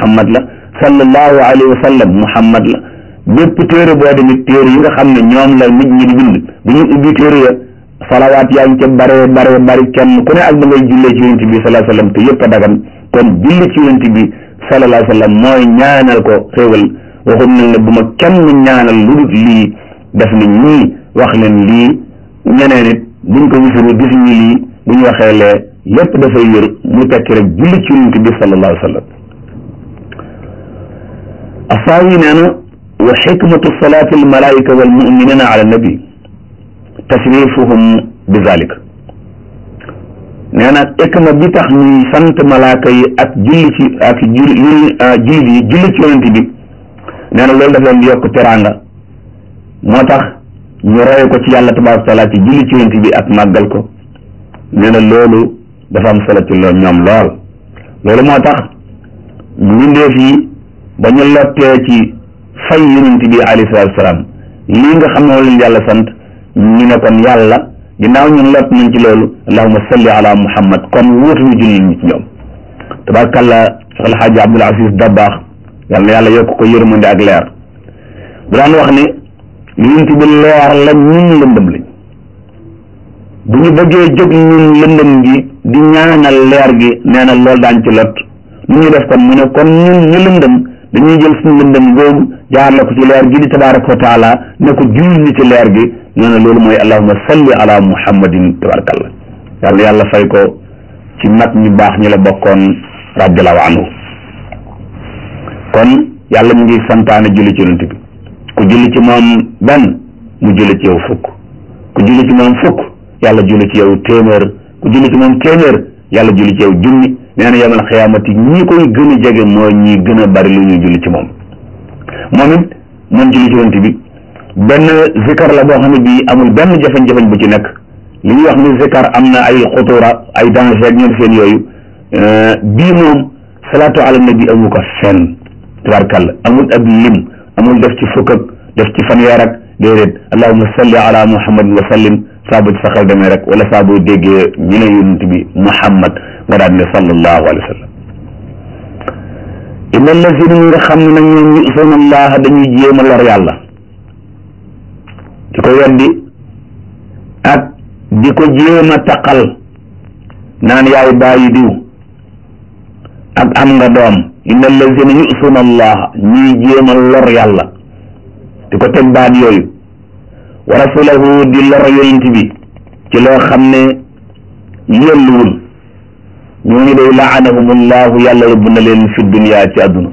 muhammad la sallallahu alayhi wa sallam muhammad la bépp téere boo demit téere yi nga xam ne ñoom la nit ñi di bind bu ñu ubbi téere ya salawaat yaa ngi ca bare bare bari kenn ku ne ak da ngay jullee ci yonent bi sallallahu alayhi wa sallam te yëpp a dagan kon julli ci yonent bi sallallahu alayhi wa sallam mooy ñaanal ko xéewal waxum nañ ne bu ma kenn ñaanal lu dul lii def na ñii wax leen lii ñeneen it buñ ko gisee gis ñi lii bu ñu waxee lee lépp dafay wér mu tekki rek julli ci yonent bi sallallahu alayhi wa sallam asaawi nee na wa xikmatu salaati almalaika walmuminina ala nabi tasrifuhum bi zalik nee na xikma bi tax ñuy sant malaaka yi ak julli ci ak julli jullit yi julli ci yonent bi nee na loolu daf leen di yokk teraanga moo tax ñu roye ko ci yàlla tabaraka taala ci julli ci yonent bi ak màggal ko nee na loolu dafa am solo ci loolu ñoom lool loolu moo tax mbindeef yi ba ñu lottee ci fay yonent bi alayhi salaatu salaam lii nga xam ne leen yàlla sant ñu ne kon yàlla ginnaaw ñun lott nañ ci loolu allahumma salli ala muhammad kon wuutu ñu julli ñi ci ñoom tabarakallah Cheikh El Hadj Abdoul Aziz Dabakh yal na yàlla yokk ko yërmande ak leer bu daan wax ne yonent bi leer la ñun lëndëm lañ bu ñu bëggee jóg ñun lëndëm gi di ñaanal leer gi nee na loolu daañ ci lot nu ñu def kon mu ne kon ñun ñu lëndëm dañuy jël suñu lëndëm googu jaarale ko ci leer gi di tabaraka wa taala ne ko julli ñi ci leer gi nee na loolu mooy allahumma salli ala muhammadin tabarakallah yàlla yàlla fay ko ci mag ñu baax ñi la bokkoon radiallahu anhu kon yàlla mu ngi santaane julli ci yonent bi ku julli ci moom benn mu julli ci yow fukk ku julli ci moom fukk yàlla julli ci yow téeméer ku julli ci moom téeméer yàlla julli ci yow junni nee na yamal xiyaamati ñi koy gën a jege mooy ñi gën a bari lu ñuy julli ci moom moom it moom julli ci yonent bi benn zikar la boo xam ne bii amul benn jafe-jafe bu ci nekk li ñuy wax ni zikar am na ay xutura ay danger ak ñoom seen yooyu bii moom salaatu ala nabi amu ko fenn tabarkalla amul ab lim amul def ci fukk ak def ci fanweer ak déedéet allahumma salli ala muhammad wa sallim saa bu ci sa xel demee rek wala saa boo déggee ñu ne yonent bi muhammad nga daan ne sallallahu alayhi wa sallam inna allazina ñi nga xam ne nag ñoom yusuuna allaha dañuy jéem a lor yàlla di ko weddi ak di ko jéem a taqal naan yaay bàyyi diw ak am nga doom inna allazina yusuuna allaha ñuy jéem a lor yàlla di ko teg baat yooyu wa rasulahu di lor yonent bi ci loo xam ne yelluwul ñooñu day laanahum allahu yàlla rëbb na leen fi dunya ci àdduna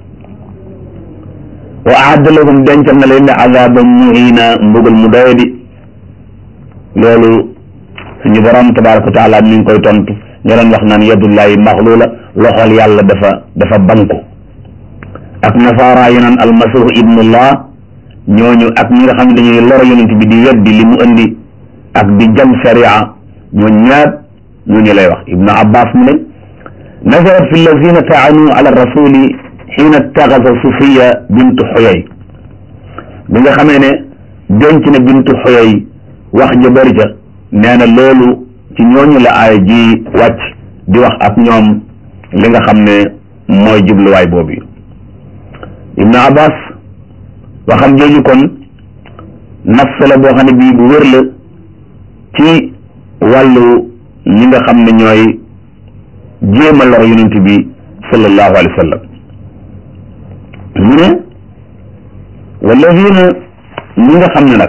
wa aadda lahum dencal na leen ne azaban muhina mbugal mu doyadi loolu suñu borom tabaraka wa taala mi ngi koy tontu ña doon wax naan yadullahi maxluula loxol yàlla dafa dafa banku ak nasaara yi naan almasihu ibnullah ñooñu ak ñi nga xam ne dañuy lor yonent bi di weddi li mu indi ak di jam sharia ñoo ñaat ñooñu lay wax ibnu abbas mu ne nazarat fi allazina taanu ala rasuli xiina taxasa sufiya bintu xoyay bi nga xamee ne denc na bintu xoyay wax ja bëri ca nee na loolu ci ñooñu la aay ji wàcc di wax ak ñoom li nga xam ne mooy jubluwaay boobu ibnu abbas waxam jooju kon nafs la boo xam ne bii bu wér la ci wàllu ñi nga xam ne ñooy jéem a lor yonent bi sallallahu alayhi wa sallam mu ne walladina ñi nga xam ne nag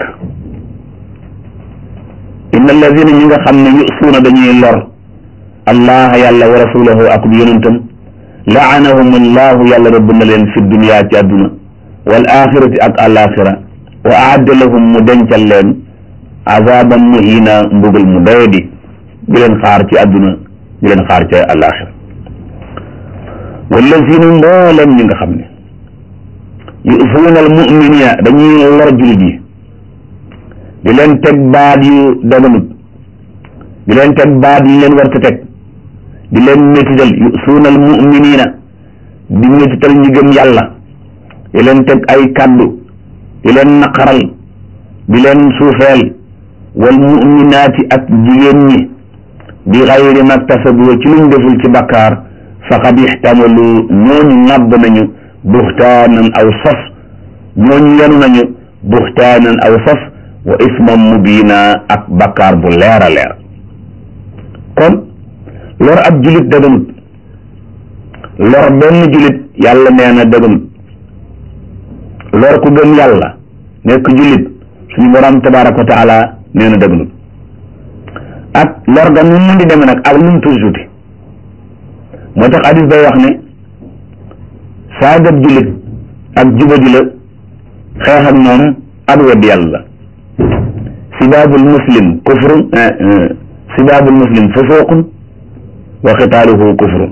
inna alladina ñi nga xam ne yusuuna dañuy lor allah yàlla wa rasulahu ak yonentam laanahum allahu yàlla rëbb na leen fi dunya ci àdduna wal axirati ak alaxira wa aadda lahum mu dencal leen azaban muhina mbugal mu doyadi di leen xaar ci àdduna di leen xaar ci alaxira wallazina mbooleem ñi nga xam ne yusuuna al muminina dañuy lor jullit yi di leen teg baat yu daganut di leen teg baat yu leen war ta teg di leen métital yusuuna al muminina di métital ñi gëm yàlla di leen teg ay kàddu di leen naqaral di leen suufeel wal muminaati ak jigéen ñi bi xayri maktasabu ci luñ deful ci bakkaar faqad ixtamalu ñooñu ŋàbb nañu buxtaanan aw sos ñooñu yenu nañu buxtaanan aw sos wa isman mubiina ak bakkaar bu leer a leer kon lor ab julit dëgganut lor benn julit yàlla nee na dëgganut lor ku gëm yàlla nekk julit suñu borom tabaraka wa taala nee na dëgganut ak lor ga nu mun di demee nag ak nu mu tuuti tuuti moo tax hadis bay wax ne saagab julit ak jubadi la xeex ak moom ak wedd yàlla sibaabul muslim kufrun sibaabul muslim fusuqun wa xitaaluhu kufrun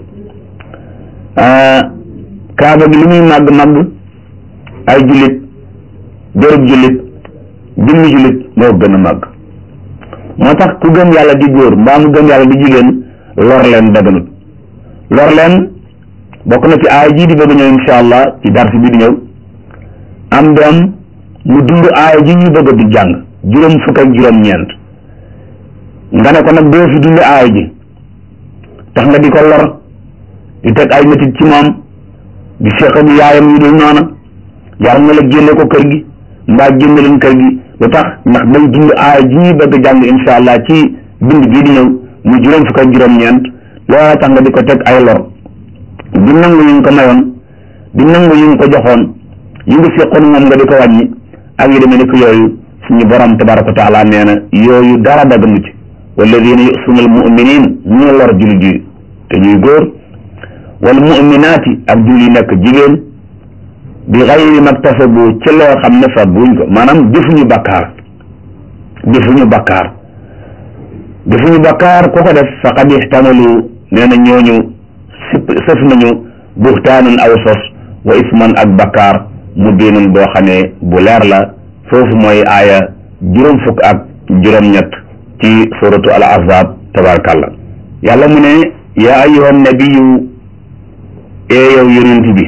kaaba gi li muy màgg màgg ay jullit dërëb jullit jëmmi jullit moo gën a màgg moo tax ku gëm yàlla di góor mbaa mu gëm yàlla di jigéen lor leen daganut lor leen bokk na ci aaya jii di bëgg ñëw insha allah ci darsi bi di ñëw am doom mu dund aaya ji ñu bëgg di jàng juróom fukk ak juróom ñeent nga ne ko nag doo fi dund aaya ji tax nga di ko lor di teg ay métit ci moom di seq ak yaayam yu dul noona jar na la génne ko kër gi mbaa génne leen kër gi lu tax ndax day dund aaya ji ñuy bëgg jàng insha allah ci bind bii di ñëw mu juróom fukk ak juróom ñeent loola tax nga di ko teg ay lor di nangu yu nga ko mayoon di nangu yu nga ko joxoon yi nga seqoon moom nga di ko wàññi ak yi demee ni ko yooyu suñu borom tabaraka wa taala nee na yooyu dara daganu ci walladina yusuna al muminin ñu lor jullit yi te ñuy góor wal muminaati ak jul yi nekk jigéen bi xayri maktasabu ci loo xam ne fa buñ ko maanaam defuñu bakkaar defuñu bakkaar defuñu bakkaar ku ko def faqad ixtamalu nee na ñooñu sip sëf nañu buxtaanan aw sos wa isman ak bakkaar mu biinun boo xam ne bu leer la foofu mooy aaya juróom fukk ak juróom-ñett ci suratu al ahzab tabarakallah yàlla mu ne yaa ayyuhan nabiyu ee yow yonent bi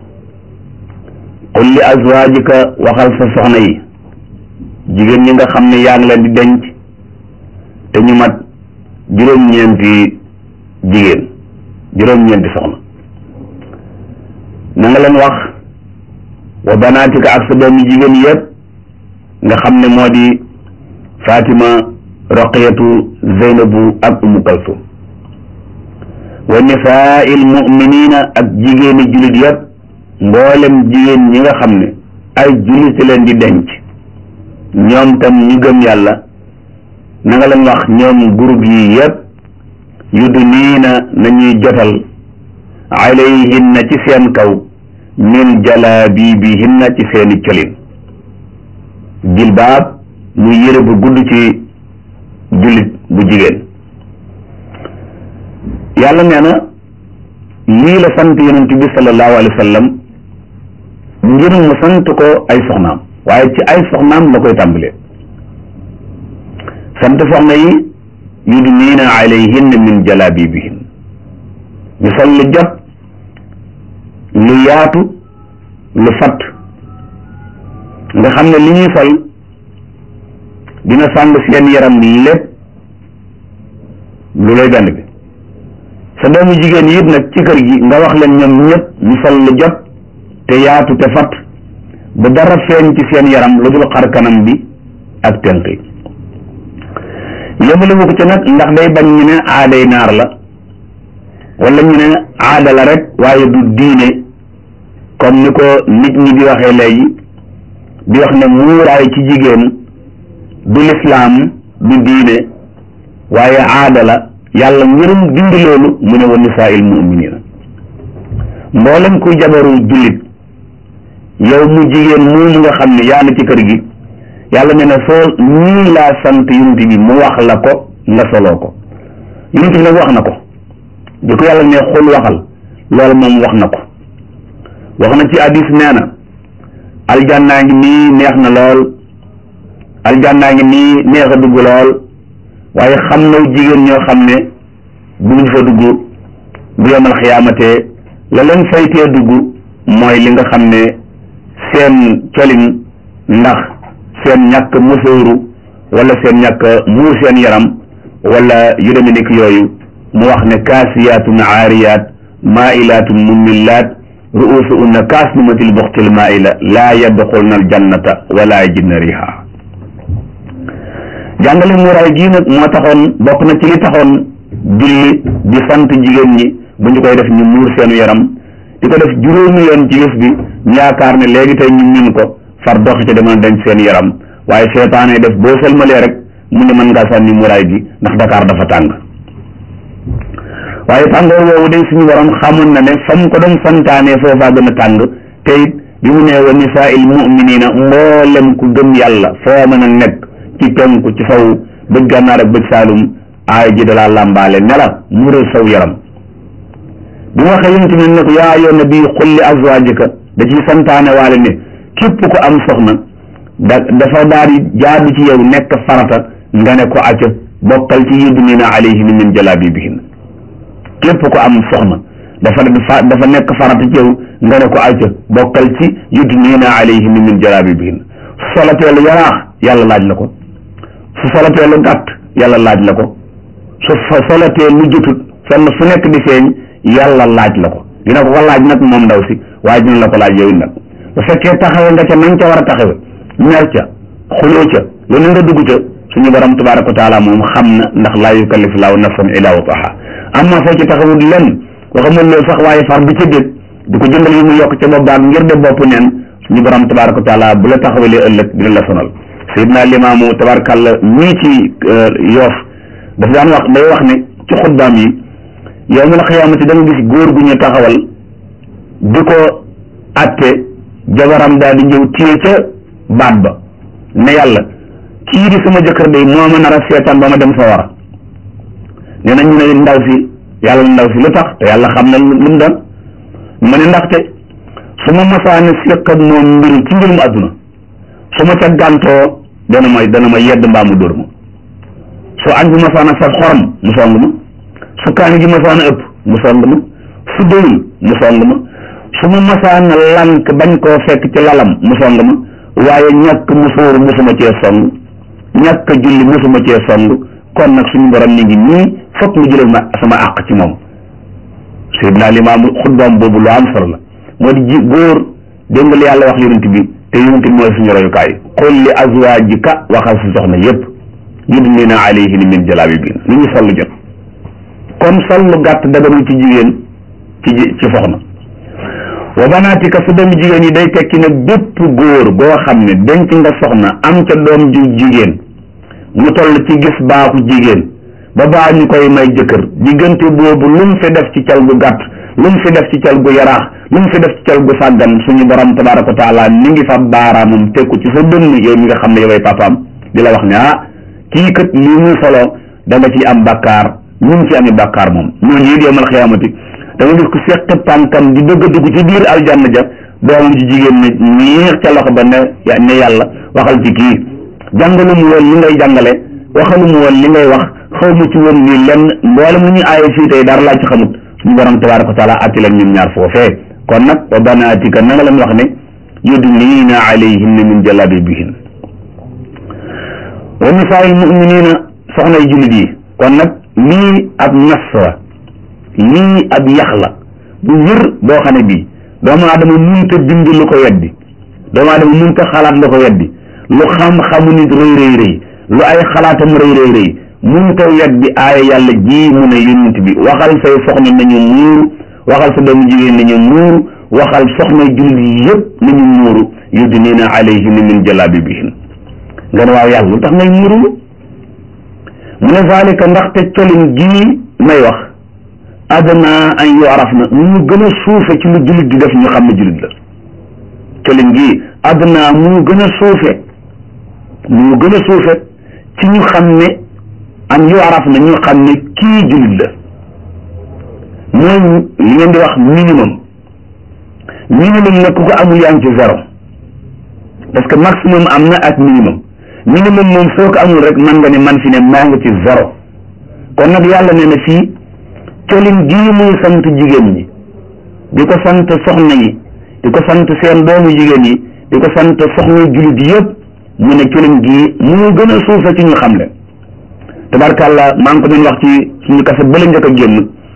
qul li azwaajika waxal sa soxna yi jigéen ñi nga xam ne yaa ngi leen di denc te ñu mat juróom-ñeenti jigéen juróom-ñeenti soxna na nga leen wax wa banaatika ak sa doomi jigéen yëpp nga xam ne moo di Fatima Roqiyatu Zeynabu ak Umu Kalsum wa nisaa'il mu'minina ak jigéeni jullit yëpp mboolem jigéen ñi nga xam ne ay jullit leen di denc ñoom tam ñu gëm yàlla na nga leen wax ñoom groupe yi yëpp yudniina nañuy jotal alayhinna ci seen kaw min jalaabibihinna ci seeni colin jilbaab muy yére bu gudd ci jullit bu jigéen yàlla nee na lii la sant yonent bi sallallahu alayhi wa sallam ngir mu sant ko ay soxnaam waaye ci ay soxnaam la koy tàmbalee sant soxna yi yudniina alayhinna min jalaabibihin ñu sol lu jot lu yaatu lu fatt nga xam ne li ñuy sol dina sàng seen yaram lépp lu lay benn bi sa doomu jigéen yi it nag ci kër gi nga wax leen ñoom ñëpp ñu sol lu jot te yaatu te fatt ba dara feeñ ci seen yaram lu dul xar kanam bi ak tenk yi yëmale ko ci nag ndax day bañ ñu ne aaday naar la wala ñu ne aada la rek waaye du diine comme ni ko nit ñi di waxee léegi di wax ne muuraay ci jigéen du lislaam du diine waaye aada la yàlla ngirum dindi loolu mu ne wa nisaa'il mu'minina mboolem kuy jabaru jullit yow mu jigéen moomu nga xam ne yaa na ci kër gi yàlla ne na soo ñii laa sant yonent bi mu wax la ko nga soloo ko yonent bi nag wax na ko di ko yàlla ne xul waxal loolu moom wax na ko wax na ci hadis nee na aljannaa ngi nii neex na lool aljannaa ngi nii neex a dugg lool waaye xam na jigéen ñoo xam ne duñ fa dugg bu yomal xiyaamatee la leen faytee dugg mooy li nga xam ne seen colin ndax seen ñàkk musóoru wala seen ñàkk muur seen yaram wala yu demee nekk yooyu mu wax ne kaasiyaatun aariyaat maailaatun mumillaat ruusu unna kaasnimatil buxtil maaila laa yadxulna aljannata wala yajidna riha jàngale muuraay gii nag moo taxoon bokk na ci li taxoon julli di sant jigéen ñi bu ñu koy def ñu muur seenu yaram di ko def juróomi yoon ci yëf bi ñu yaakaar ne léegi tey ñu min ko far doxi ca demoon denc seen yaram waaye seetaane def boo sëlmalee rek mu ne mën ngaa sànni muraay gi ndax Dakar dafa tàng waaye tàngoor woowu day suñu borom xamoon na ne fa mu ko doon santaane foofaa gën a tàng te it bi mu nee wa nisaa'il mu'minina mboolem ku gëm yàlla foo mën a nekk ci penku ci saw bëj gànnaar ak bëj saalum aay ji dalaa làmbaale ne la mural saw yaram bi mu waxee yonent bi ne ko yaa ayyuhan nabi qul li azwaajika da ciy santaane waale ne képp ko am soxna da dafa daal di jaadu ci yow nekk farata nga ne ko acca bokkal ci yudnina alayhinna min jalaabibihinna képp ko am soxna dafa dafa nekk farata ci yow nga ne ko acca bokkal ci yudnina alayhinna min jalaabibihinna su solatee lu yaraax yàlla laaj la ko su solatee lu gàtt yàlla laaj la ko su solatee lu jotut fenn fu nekk di feeñ yàlla laaj la ko dina ko ko laaj nag moom ndaw si waaye dina la ko laaj yow nag bu fekkee taxawe nga ca nañ ca war a taxawe mer ca xuloo ca lu ne nga dugg ca suñu borom tabaraka wa taala moom xam na ndax laa yukallifu laahu nafsan illa wusaha amma foo ci taxawul lenn waxamul loolu sax waaye far bi ca dégg di ko jëndal yi mu yokk ca bopp baag ngir de bopp neen suñu borom tabaraka wa taala bu la taxawalee ëllëg dina la sonal sayidna limaamu tabarakàlla ñii ci yoof daf daan wax day wax ne ci xutbaam yi yow ma la xiyaamati da nga gis góor gu ñu taxawal di ko atte jabaram daal di ñëw téye ca baat ba ne yàlla kii di sama jëkkër day moo ma nar a seetaan ba ma dem sa war a nee na ñu ne ndaw si yàlla ndaw si lu tax te yàlla xam na lu mu doon mu ne ndaxte su ma masaane séq ak moom mbir ci mbirum àdduna su ma ca gàntoo dana ma dana ma yedd mbaa mu dóor ma su añ bi masaana saf xorom mu song ma su kaani gi masaana ëpp mu song ma su doyul mu song ma su ma masaana lank bañ koo fekk ci lalam mu song ma waaye ñàkk musóor musuma cee song ñàkk julli musuma cee song kon nag suñu borom ñu ngi nii fokk mu jëlal ma sama àq ci moom Seydina Limaamu xutbaam boobu lu am solo la moo di ji góor dégg nga li yàlla wax yonent bi te yonent bi mooy suñu royukaay qul li azwaajika waxal si soxna yépp yudnina alayhinna min jalaabibihinna lu ñu sol lu jot kon sol lu gàtt daganul ci jigéen ci ci soxna wa banaatika su doomu jigéen yi day tekki nag bépp góor goo xam ne denc nga soxna am ca doom ju jigéen mu toll ci gis baaxu jigéen ba baa ñu koy may jëkkër diggante boobu lu mu fi def ci cal gu gàtt lu mu fi def ci cal gu yaraax lu mu fi def ci cal gu sàggan suñu borom tabaraka wa taala mi ngi fa baaraamam tekku ci sa dënn yow mi nga xam ne yoway papaam di la wax ne ah kii kat lii muy solo da nga ci am bakkaar ñu ngi ci ami bakkaar moom ñooñu it yowmal xiyaamati da nga gis ko seq tànkam di bëgg a dugg ci biir aljanna ja doomam ji jigéen ne ñiix ca loxo ba ne ne yàlla waxal ci kii jàngalu mu woon li ngay jàngale waxalu mu woon li ngay wax xaw ma ci woon lii lenn mboolem lu ñu aaye fii tey dara laa ci xamut suñu borom tabaraka wa taala atti leen ñoom ñaar foofee kon nag wa banaatika na nga leen wax ne yudniina alayhinna min jalabibihin wa nisaa'il mu'minina soxnay jullit yi kon nag lii ab nas la lii ab yax la bu wér boo xam ne bii doomu aadama munta bind lu ko weddi doomu aadama munta xalaat lu ko weddi lu xam-xamu nit rëy rëy rëy lu ay xalaatam rëy rëy rëy munta weddi aaya yàlla ji mu ne yonent bi waxal say soxna nañu muuru waxal sa doomu jigéen nañu muuru waxal soxna jullit yëpp nañu muuru yudnina alayhinna min jalaabibihin nga ne waaw yàlla lu tax ngay muuru mu ne zalika ndaxte colin gii may wax adna an yu'raf na mu gën a suufe ci lu jullit di def ñu xam ne jullit la colin gii adna mu gën a suufe mu gën a suufe ci ñu xam ne an yu'raf na ñu xam ne kii jullit la mooy li ngeen di wax minimum minimum nag ku ko amul yaa ngi ci zéro parce que maximum am na ak minimum minimum moom soo ko amul rek man nga ne man fi ne maa ngi ci zéro kon nag yàlla nee na fii colin gii muy sant jigéen ñi di ko sant soxna yi di ko sant seen doomu jigéen yi di ko sant soxna jullit yëpp mu ne colin gii mu gën a suufe ci ñu xam le tabarkàlla maa ngi ko doon wax ci suñu kase bële njëkk a génn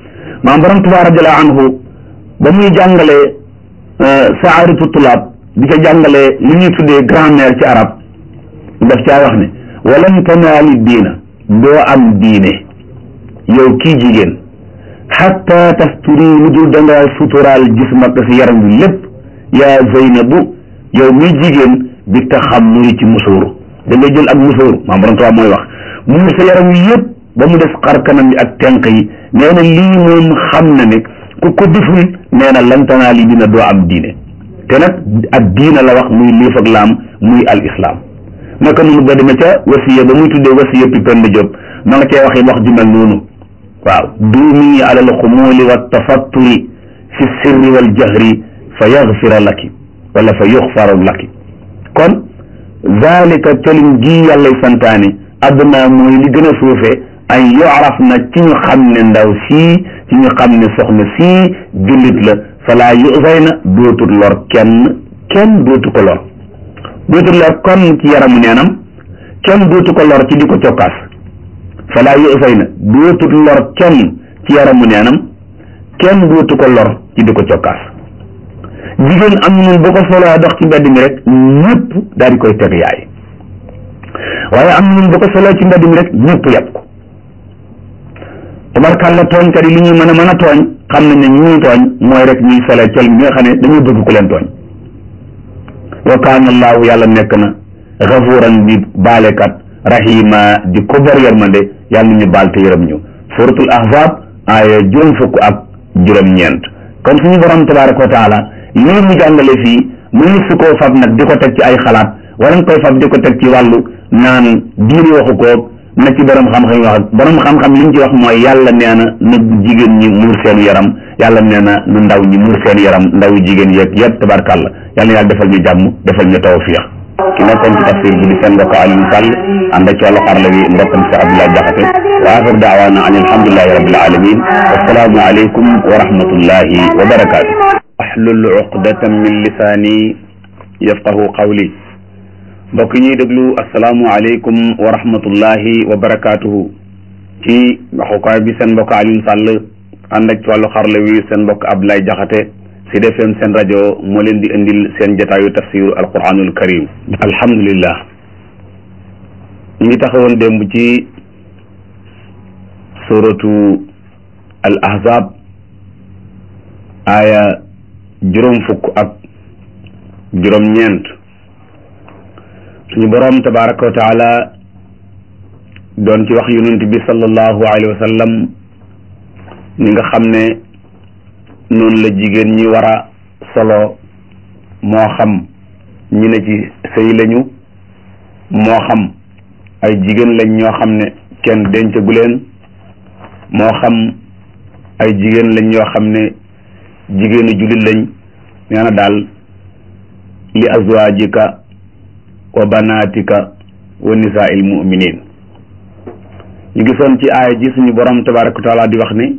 maam borom Tuubaa radiyallaahu anhu ba muy jàngale saaratu tulaab di ca jàngale li ñuy tuddee grammaire ci arab daf caa wax ne walan tanaali diina doo am diine yow kii jigéen xatta tasturi lu dul dangaa suturaal jismak si yaram bi lépp yaa Zeynabu yow muy jigéen bi taxammuri ci musóoru da ngay jël ak musóoru maam borom Tuubaa mooy wax muur sa yaram wi yëpp ba mu def xar kanam bi ak tenq yi nee na lii moom xam na ne ku ko deful nee na lan tanaali dina doo am diine te nag ak diina la wax muy liif ak laam muy al islam naka noonu ba demee ca wasiya ba muy tuddee wasiya Penda Diop ma nga cee waxee wax ju mel noonu waaw duumi alal xumuuli wa tafatturi fi sirri wal jahri fa yaxfira laki wala fa yuxfaru laki kon zalika colin gii yàllay santaane adduna mooy li gën a suufee ay yoraf na ci ñu xam ne ndaw sii ci ñu xam ne soxna sii jullit la falaa yusay na dootul lor kenn kenn dootu ko lor dootul lor kon ci yaramu neenam kenn dootu ko lor ci di ko cokkaas falaa yusay na dootul lor kenn ci yaramu neenam kenn dootu ko lor ci di ko cokkaas jigéen am na bu ko soloo dox ci mbedd mi rek ñëpp daal di koy teg yaay waaye am na bu ko soloo ci mbedd mi rek ñëpp yàpp ko tabarkàlla tooñkat yi li ñuy mën a mën a tooñ xam nañ ne ñu ñuy tooñ mooy rek ñuy sole col bi nga xam ne dañuy bëgg ku leen tooñ wa kaana allaahu yàlla nekk na gafuuran bi baalekat rahima di ko bor yërmande yàlla na ñu baal te yërëm ñu suratul ahzab aaya juróom fukk ak juróom-ñeent kon suñu borom tabaraka wa taala lii mu jàngale fii mënu su koo fab nag di ko teg ci ay xalaat wala nga koy fab di ko teg ci wàllu naan diine waxu ko na ci borom xam-xam yi wax ak borom xam-xam li ñu ci wax mooy yàlla nee na na jigéen ñi muur seen yaram yàlla nee na na ndaw ñi muur seen yaram ndaw jigéen yeeg yëpp tabarkàlla yàlla na yàlla defal ñu jàmm defal ñu tawfiix ki nekkoon ci tafsir bi di seen mbokk Alioune Sall ànd ak ci wàllu xarala bi mbokkam si Abdoulaye Diakhaté wa axir daawaana an alhamdulilahi rabbil alamin wassalaamu aleykum wa rahmatullahi wa barakaatu ahlul uqdatan min lisaani yafqahu qawli mbokk ñuy déglu asalaamualeykum wa rahmatullahi wa barakaatuhu ci waxukaay bi seen mbokk Alioune Sall ànd ak ci wàllu xarala wi seen mbokk Abdoulaye Diakhaté Sud FM seen rajo moo leen di indil seen jotaayu tafsiru alquranul karim alhamdulillah ñu ngi taxawoon démb ci suratu al ahzab aaya juróom fukk ak juróom-ñeent suñu boroom tabaraka wa taala doon ci wax yonent bi sallallahu alayhi wa sallam ni nga xam ne noonu la jigéen ñi war a solo moo xam ñi ne ci sëy lañu moo xam ay jigéen lañ ñoo xam ne kenn dencagu leen moo xam ay jigéen lañ ñoo xam ne jigéenu jullit lañ nee na daal li azwaajika wa banaatika wa nisaa'il mu'minin ñu gisoon ci aaya ji suñu borom tabaraka wa taala di wax ni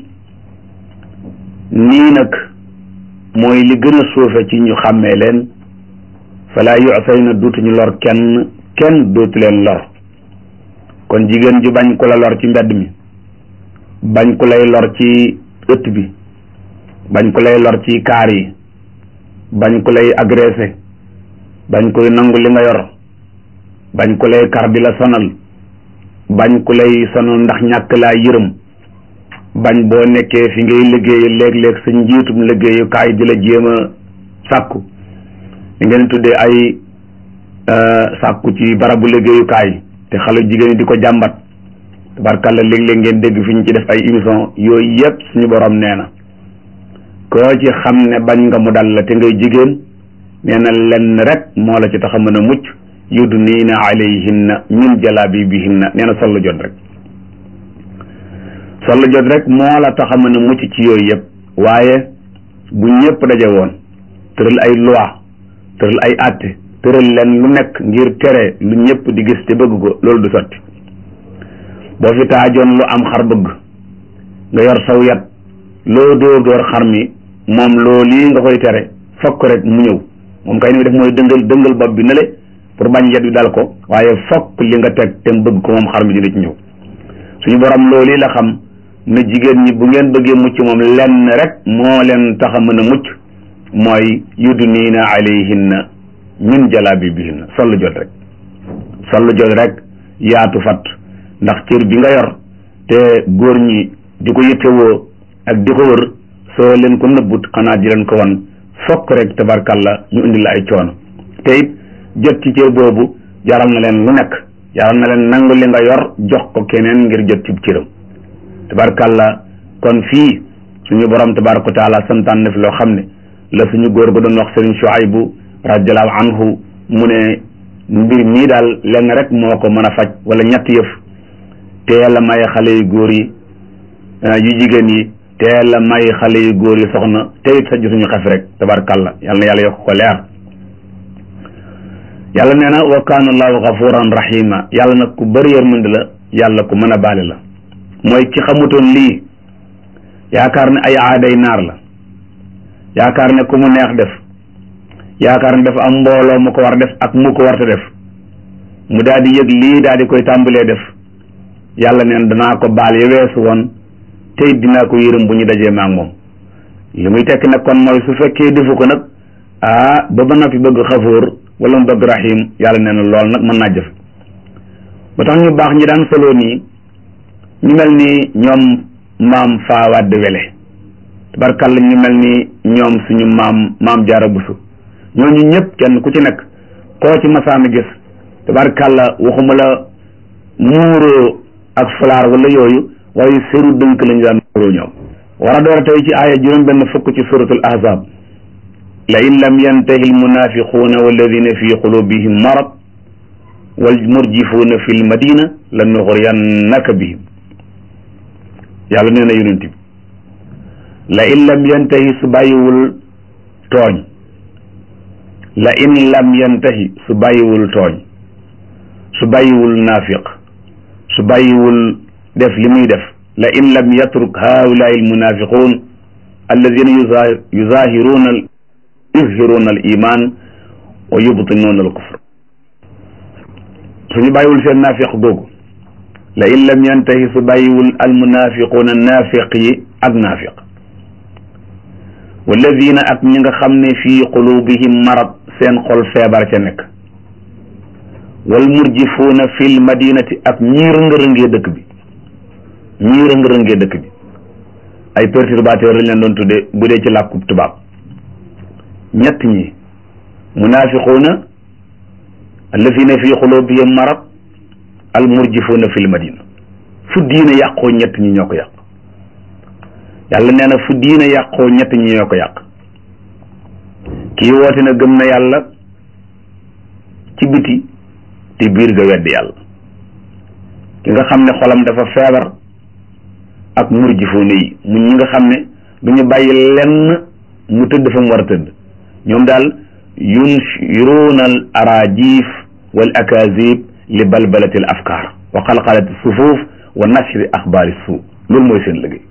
nii nag mooy li gën a suufe ci ñu xàmmee leen falaa yu'sayna dootuñu lor kenn kenn dootu leen lor kon jigéen ju bañ ku la lor ci mbedd mi bañ ku lay lor ci ëtt bi bañ ku lay lor ci kaar yi bañ ku lay agressé bañ koy nangu li nga yor bañ ku lay kar di la sonal bañ ku lay sonal ndax ñàkk laa yërëm bañ boo nekkee fi ngay liggéey léeg-léeg sa njiitum liggéeyukaay di la jéem a sàkku li ngeen tuddee ay sàkku ci barabu liggéeyukaay te xale jigéen ñi di ko jàmbat tabarkàlla léeg-léeg ngeen dégg fi ñu ci def ay émission yooyu yëpp suñu borom nee na koo ci xam ne bañ nga mu dal la te ngay jigéen nee na lenn rek moo la ci tax a mën a mucc yudniina alayhinna min jalaabibihinna nee na sollu jot rek sollu jot rek moo la tax a mën a mucc ci yooyu yëpp waaye bu ñëpp daje woon tëral ay loi tëral ay àtte tëral leen lu nekk ngir tere lu ñëpp di gis te bëgg ko loolu du sotti boo fi taajoon lu am xar bëgg nga yor saw yat loo dóor dóor xar mi moom loolu lii nga koy tere fokk rek mu ñëw moom kay ni def mooy dëngal dëngal bopp bi ne le pour bañ yet wi dal ko waaye fokk li nga teg te mu bëgg ko moom xar mi dina ci ñëw suñu borom loolu la xam ne jigéen ñi bu ngeen bëggee mucc moom lenn rek moo leen tax a mën a mucc mooy yudniina alayhinna min jalaabibihinna sollu jot rek sollu jot rek yaatu fat ndax cër bi nga yor te góor ñi di ko yittewoo ak di ko wër soo leen ko nëbbut xanaa di leen ko wan fokk rek tabarkalla ñu indi la ay coono te it jot ci cër boobu jaral na leen lu nekk jaral na leen nangu li nga yor jox ko keneen ngir jot ci cëram tabarkalla kon fii suñu borom tabaraka taala santaan na fi loo xam ne la suñu góor ga doon wax Sëriñ Shuaybu radiallahu anhu mu ne mbir mii daal lenn rek moo ko mën a faj wala ñett yëf teel a may xale yu góor yi yu jigéen yi teel a may xale yu góor yi soxna te it sa suñu xef rek tabarkalla yal na yàlla yokk ko leer yàlla nee na wa kaana allahu gafuran rahima yàlla nag ku bëri yërmande la yàlla ku mën a baale la mooy ki xamutoon lii yaakaar ne ay aaday naar la yaakaar ne ku mu neex def yaakaar ne dafa am mbooloo mu ko war def ak mu ko warta def mu daal di yëg lii daal di koy tàmbalee def yàlla neen danaa ko baal ya weesu woon te it dinaa ko yërëm bu ñu dajee maak moom li muy tekki nag kon mooy su fekkee defu ko nag ah ba ba noppi bëgg xafoor wala mu bëgg rahim yàlla nee na lool nag mën naa jëf ba tax ñu baax ñi daan solo nii ñu mel ni ñoom maam faawadd wele tabarkàlla ñu mel ni ñoom suñu maam maam jaara busu ñooñu ñëpp kenn ku ci nekk koo ci masaana gis tabarkàlla waxuma la muuroo ak fulaar wala yooyu waaye seru dënk lañu daan muuroo ñoom war a door a tey ci aaya juróom benn fukk ci suratul ahzab la in lam yantahi almunafiquuna walladina fi qulubihim marad wal murjifuuna fi lmadina la nuxriyannaka bihim yàlla nee na yonent bi la in lam yantahi su bàyyiwul tooñ la in lam yantahi su bàyyiwul tooñ su bàyyiwul naafiq su bàyyiwul def li muy def la in lam yatruk haulaai almunafiqun alladina yuzahiruuna yuzhiruuna al iman wa yubtinuuna al kufr suñu bàyyiwul seen naafiq googu la in lam yantahi su bàyyiwul almunafiquuna naafiq yi ak naafiq walladina ak ñi nga xam ne fii qulubihim marad seen xol feebar ca nekk wal murjifuuna fil madinati ak ñii rëngërëngee dëkk bi ñii rëngërëngee dëkk bi ay perturbateur lañ leen doon tudde bu dee ci làkkub tubaab ñett ñi munafiquuna allazina fii qulubihim marad al murjifuuna fil madina fu diine yàqoo ñett ñi ñoo ko yàq yàlla nee na fu diine yàqoo ñett ñi ñoo ko yàq kii woote na gëm na yàlla ci biti te biir ga weddi yàlla ki nga xam ne xolam dafa feebar ak murjifuuna yi mu ñi nga xam ne du ñu bàyyi lenn mu tëdd fa mu war a tëdd ñoom daal yunshiruuna al arajif wal akazib li balbalati al afkaar wa xalqalati sufuuf wa nashri axbaari suu loolu mooy seen liggéey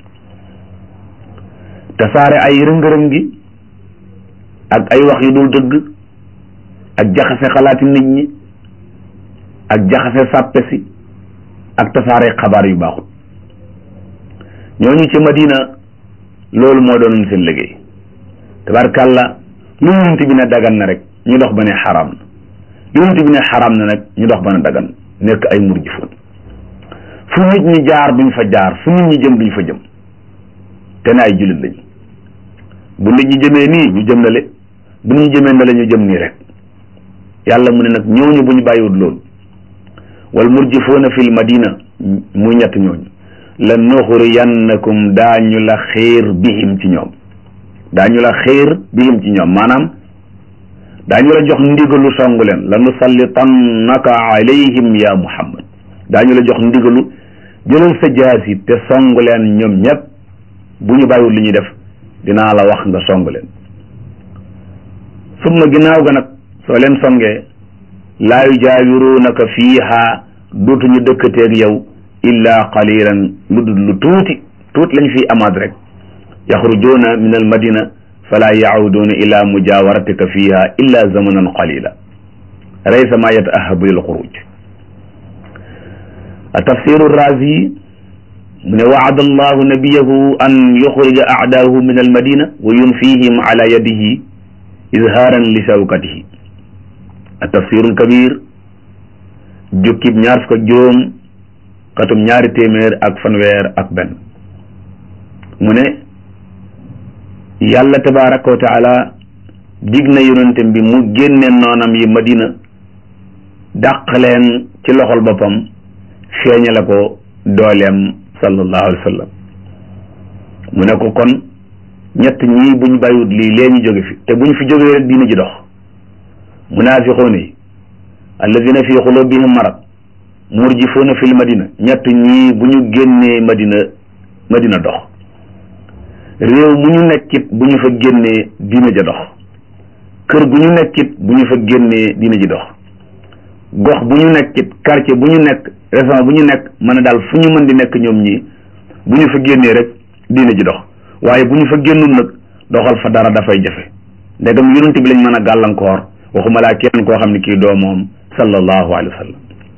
tasaare ay rëngërëm gi ak ay wax yu dul dëgg ak jaxase xalaati nit ñi ak jaxase sàppe si ak tasaare xabaar yu baaxul ñooñu ci Madina loolu moo doonoon seen liggéey tabarkàlla lu yonent bi ne dagan na rek ñu dox ba ne xaraam na lu yonent bi ne xaraam na nag ñu dox ba ne dagan nekk ay murjifoon fu nit ñi jaar duñ fa jaar fu nit ñi jëm duñ fa jëm te ne ay jullit lañ bu nit ñi jëmee nii ñu jëm na le bu nit ñi jëmee na la ñu jëm nii rek yàlla mu ne nag ñooñu bu ñu bàyyiwut loolu wal murjifuuna fil madina muy ñett ñooñu la nuxriyannakum daañu la xiir bihim ci ñoom daañu la xiir bihim ci ñoom maanaam daañu la jox ndigalu songu leen la nusallitannaka alayhim ya muhammad daañu la jox ndigalu jëlal sa jaasi te songu leen ñoom ñëpp bu ñu bàyyiwul li ñuy def dinaa la wax nga song leen summa ginnaaw ga nag soo leen songee laa yujaawiruunaka fiiha dootuñu dëkkateeg yow illa qalilan lu dul lu tuuti tuuti lañ fiy amaat rek yaxrujuuna min al madina fala yacuduuna ila mujawaratika fiha illa zamanan qalila laysa ma yataahabu lil xuruj tafsiru razi mu ne waada allahu nabiyahu an yuxrija aadaahu min almadina wa yunfihim ala yadihi izhaaran li shawkatihi a tafsirul kabir jukkib ñaar fukk ak juróom xatum ñaari téeméer ak fanweer ak benn mu ne yàlla tabaraka wa taala dig na yonente bi mu génne noonam yi madina dàq leen ci loxol boppam feeñale ko dooleem sallallahu alayhi wa sallam mu ne ko kon ñett ñii buñ bàyyiwut lii lee ñu jóge fi te buñ fi jógee rek diina ji dox munaafiquuna yi alladina fi xulubihim marad murjifuuna fil madina ñett ñii bu ñu génnee madina madina dox réew mu ñu nekkit bu ñu fa génnee diina ja dox kër gu ñu nekkit bu ñu fa génnee diina ji dox gox bu ñu nekkit quartier bu ñu nekk région bu ñu nekk mën a daal fu ñu mën di nekk ñoom ñii bu ñu fa génnee rek diina ji dox waaye bu ñu fa génnul nag doxal fa dara dafay jafe ndegam yonent bi lañ mën a gàllankoor waxuma laa kenn koo xam ne kii doo moom sallallahu alayhi wa sallam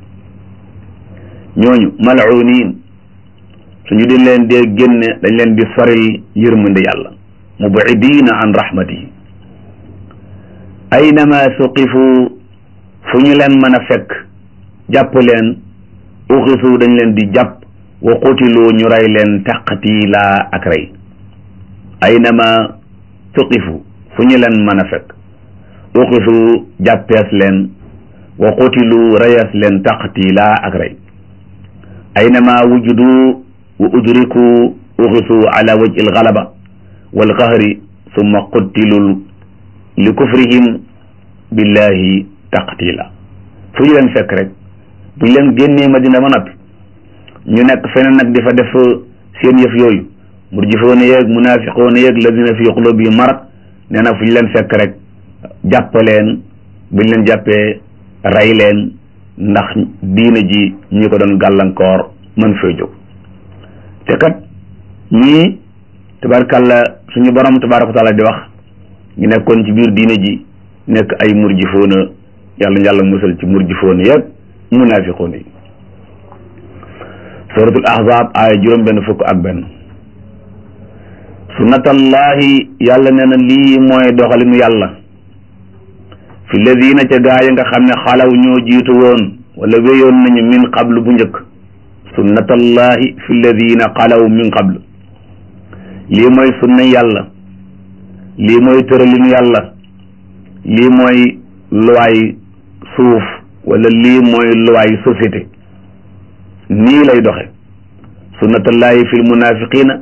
ñooñu mal'uniin suñu di leen dee génne dañ leen di soril yërmande yàlla mubidiina an rahmatihi aynama suqifu fu ñu leen mën a fekk jàpp leen uxisu dañ leen di jàpp wa qutilu ñu rey leen taqtiila ak rey aynama suqifu fu ñu leen mën a fekk uxisu jàppees leen wa qutilu reyees leen taqtiila ak rey aynama wujudu wa udriku uxisu ala wajhi algalaba walqahri summa qutilu li kufrihim billahi taqtila fu ñu leen fekk rek bu ñu leen génnee madina ba noppi ñu nekk feneen nag di fa def seen yëf yooyu murjifoona yeeg munaafiqoona yeeg lazina fi qulubihim marad nee na fu ñu leen fekk rek jàpp leen bu ñu leen jàppee rey leen ndax diina ji ñi ko doon gàllankoor mën fee jóg te kat ñii tabarkàlla suñu borom tabaraka taala di wax ñu nekkoon ci biir diina ji nekk ay murjifoona yàlla yàlla musal ci murjifoona yeeg munaafiqoona yi suratul ahzab aaya juróom benn fukk ak benn sunnatallahi yàlla nee na lii mooy doxalinu yàlla fi ladina ca gaa yi nga xam ne xalaw ñoo jiitu woon wala wéyoon nañu min qablu bu njëkk sunnatallahi fi ladina xalaw min qablu lii mooy sunna yàlla lii mooy tëralinu yàlla lii mooy luwaay suuf wala lii mooy luwaay société nii lay doxe sunnatallahi fi lmunafiqina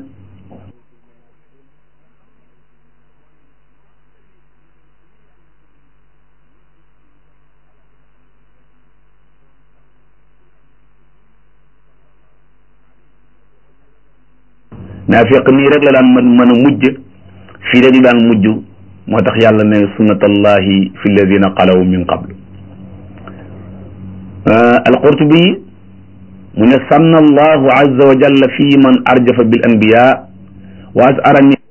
naafiq nii rek la daan mën mën a mujj fii rek la daan mujj moo tax yàlla ne sunnatallahi fi alladina xalaw min qablu alqurtubi mu ne sanna allahu azza wa jalla fi man arjafa bil anbiya wa asara